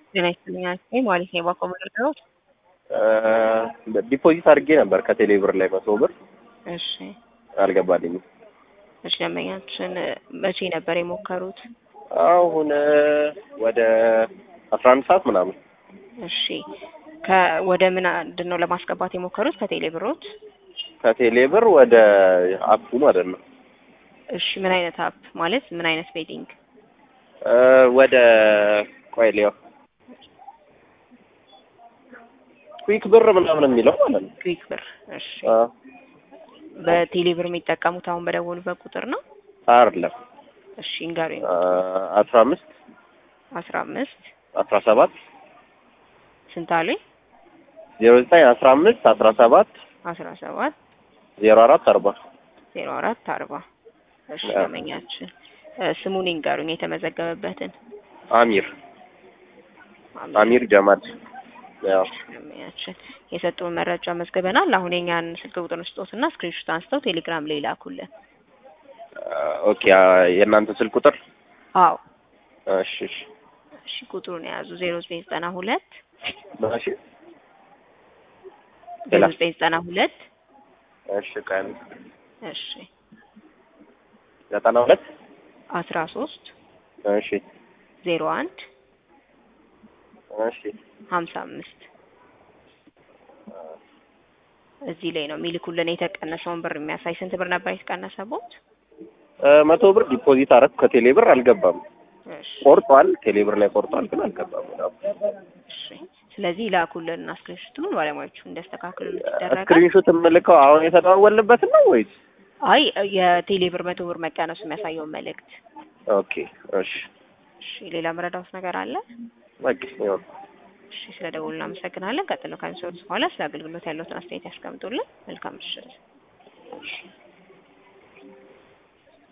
ጤና ይስጥልኝ አልኩኝ ማለት ነው። ባቆ ምንድነው? ዲፖዚት አድርጌ ነበር ከቴሌ ብር ላይ መቶ ብር እሺ አልገባልኝም። እሺ ደንበኛችን መቼ ነበር የሞከሩት? አሁን ወደ አስራ አንድ ሰዓት ምናምን እሺ ከ ወደ ምን ምንድን ነው ለማስገባት የሞከሩት? ከቴሌ ብሮት? ከቴሌ ብር ወደ አፑ ማለት ነው። እሺ ምን አይነት አፕ ማለት ምን አይነት ቤቲንግ? ወደ ቆይ ሊያው ኩዊክ ብር ምናምን የሚለው ማለት ነው። ክዊክ ብር። እሺ አ በቴሌ ብር የሚጠቀሙት አሁን በደወሉበት ቁጥር ነው? አይደለም እሺ እንገሩኝ። አስራ አምስት አስራ አምስት አስራ ሰባት ስንት አሉኝ? ዜሮ ዘጠኝ አስራ አምስት አስራ ሰባት አስራ ሰባት ዜሮ አራት አርባ ዜሮ አራት አርባ እሺ አዎ። ደንበኛችን ስሙን ይንገሩኝ የተመዘገበበትን። አሚር አሚር ጀማል ያው ደንበኛችን የሰጡን መረጃ መዝግበናል። አሁን የኛን ስልክ ቁጥር ስጦትና ስክሪንሾት አንስተው ቴሌግራም ላይ ላኩልን። ኦኬ የእናንተ ስልክ ቁጥር አዎ እሺ እሺ እሺ ቁጥሩን የያዙ ዜሮ ዘጠኝ ዘጠና ሁለት እሺ ዜሮ ዘጠኝ ዘጠና ሁለት እሺ ቀን እሺ ዘጠና ሁለት አስራ ሶስት እሺ ዜሮ አንድ እሺ ሀምሳ አምስት እዚህ ላይ ነው የሚልኩልን የተቀነሰውን ብር የሚያሳይ ስንት ብር ነበር የተቀነሰቦት? መቶ ብር ዲፖዚት አረኩ ከቴሌ ብር አልገባም። እሺ ቆርጧል፣ ቴሌ ብር ላይ ቆርጧል፣ ግን አልገባም። ያው እሺ ስለዚህ ላኩልን እና ስክሪንሾቱን ባለሙያዎቹ እንዲያስተካክሉልን ይደረጋል። ስክሪንሾት የምልከው አሁን የተደዋወልንበትን ነው ወይስ? አይ የቴሌ ብር መቶ ብር መቀነሱ የሚያሳየውን መልእክት። ኦኬ እሺ እሺ ሌላ መረዳት ነገር አለ? በቃ ይሁን። እሺ ስለ ደውሉ እናመሰግናለን። ቀጥሎ ከሚሰሩት በኋላ ስለ አገልግሎት ያለውትን አስተያየት ያስቀምጡልን። መልካም ምሽት።